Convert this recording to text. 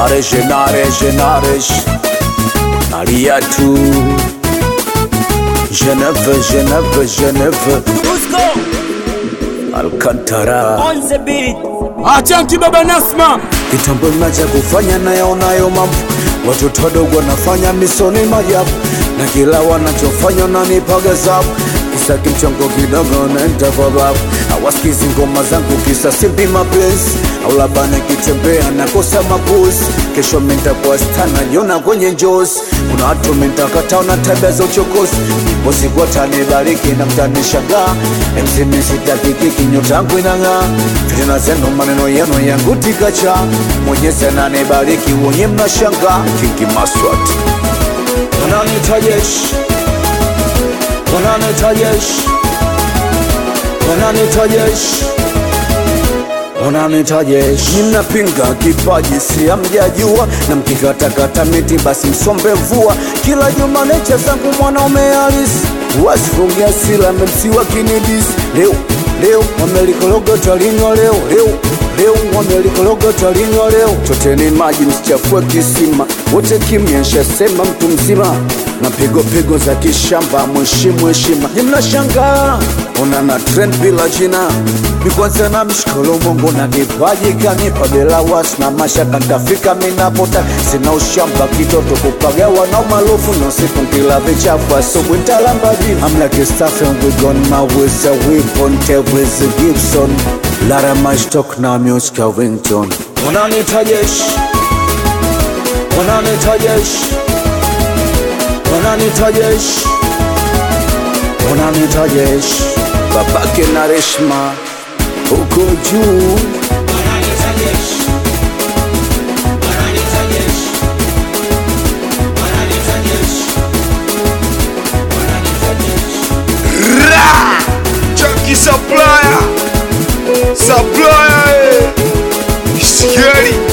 Naresh, Naresh, Naresh Aliatu Geneve, Geneve, Geneve Alcantara Achanki baba Nasma Kitambo nacha kufanya nayaonayo mambo Watoto wadogo wanafanya misoni majabu Na kila wanachofanya nanipaga zabu Kisa kimchongo kidogo naenda kwa babu Hawasikizi ngoma zangu kisa simpi mapenzi Au labda nikitembea nakosa mapozi Kesho mentakuwa stana jiona kwenye njozi Kuna watu mentakata na tabia za uchokozi Bosi watanibariki na mtanishangaa MC sitakiki kinyota yangu inang'aa Fitina zenu maneno yenu yangu tikacha Mwenyezi ananibariki wenye mnashangaa Kingi Maswat Wananiita jeshi Wananiita jeshi Wananiita jeshi Wananiita jeshi Mnapinga kipaji si hamjajua Na mkikatakata miti basi msombe mvua Kila juma necha zangu mwanaume halisi Wasifungia sila memsiwa kinidis Leo, leo wamelikologa talinywa leo Leo, leo wamelikologa talinywa leo Choteni maji msichafue kisima Wote kimya nshasema mtu mzima na pigo pigo za kishamba mheshimu heshima ni mnashangaa ona na trend bila jina mikwanza na mshikolo mongo na kipaji kanipa bila wasi na mashaka ntafika minapota sina ushamba kitoto kupagawa na umaarufu na siku kila vichafu asubuhi ntalamba jina I'm like a staff and we gone my ways a weapon Tevez Gibson Lara my stock na music ya Wington Wananiita jeshi Wananiita jeshi Wananiita jeshi Wananiita jeshi babake na Reshma huko juu Chucky Supplier Supplier eh. Scary